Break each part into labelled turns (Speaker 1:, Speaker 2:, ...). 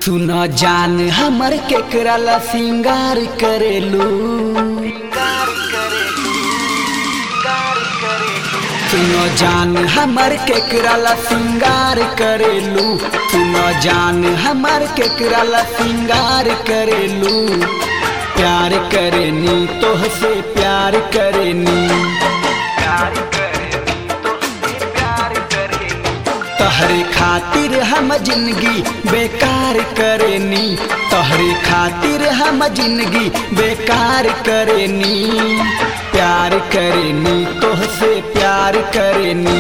Speaker 1: सुन जान हमर केकरा ला सिंगार करेलू सुनो जान हमर केकरा ला सिंगार करेलू सुनो जान हमर केकरा ला सिंगार करेलू प्यार करेनी तोह से प्यार करेनी तहरे खातिर हम जिंदगी बेकार करेनी तहरे खातिर हम जिंदगी बेकार करेनी प्यार करेनी तोह से प्यार करेनी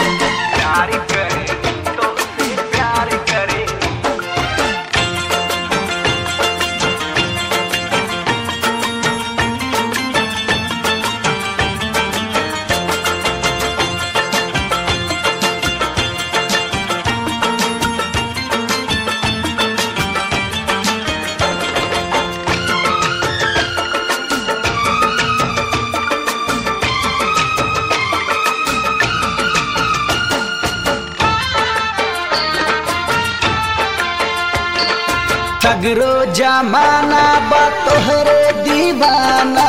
Speaker 1: सगरो जमाना बा तोहरे दीवाना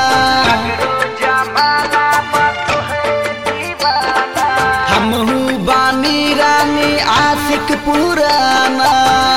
Speaker 1: हमहू बानी रानी आशिक पुराना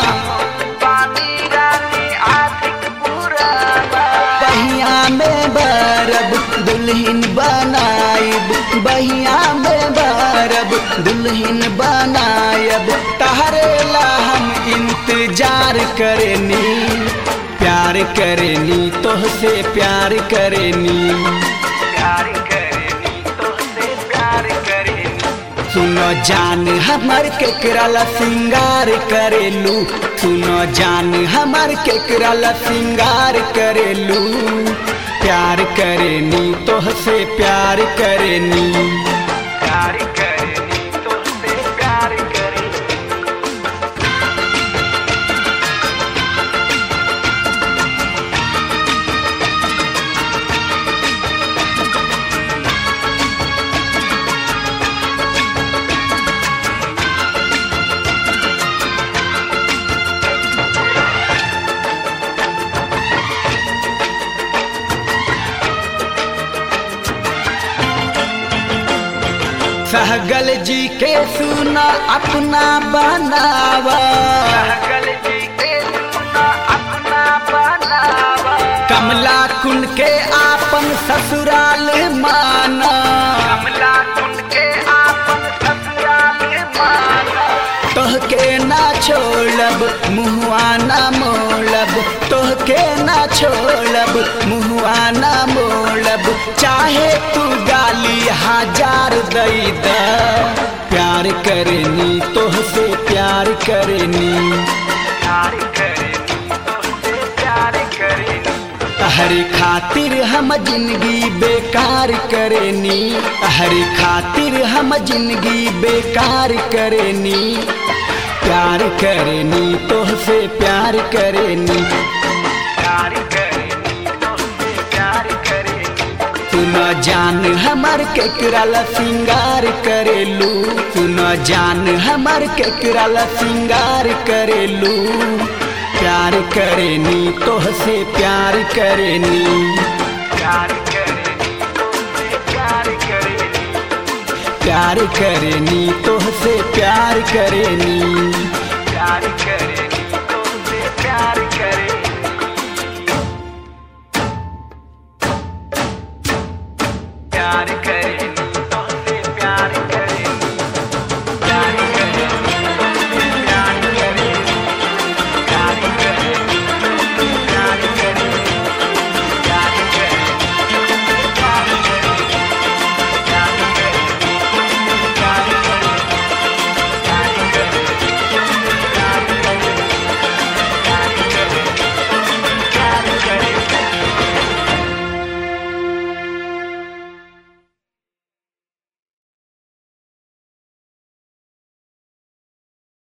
Speaker 1: बहिया में बरब दुल्हन बनाइब बहिया में बरब दुल्हन बनायब तहरे ला हम इंतजार करेनी प्यार करेनी तोह से प्यार करेनी सुनो जान हमर केकरा ला सिंगार करेलू सुनो जान हमर केकरा ला सिंगार करेलू प्यार करेनी तोह से प्यार करेनी सहगल जी के सुना अपना बनावा कमला कुंड के आपन ससुराल माना तोहके ना छोड़ब मुहुआ ना मोड़ब तोहके ना छोड़ब मुहुआ ना मोड़ब चाहे तू गाली हजार दई द प्यार करनी तोह से प्यार करनी तहरे खातिर हम जिंदगी बेकार करेनी तहरे खातिर हम जिंदगी बेकार करेनी प्यार करेनी तोह से प्यार करेनी सुनो जान हमर केकरा ला सिंगार करेलू सुनो जान हमर केकरा ला सिंगार करेलू प्यार करेनी तोह से प्यार करेनी प्यार करेनी तोह से प्यार करेनी
Speaker 2: प्यार करे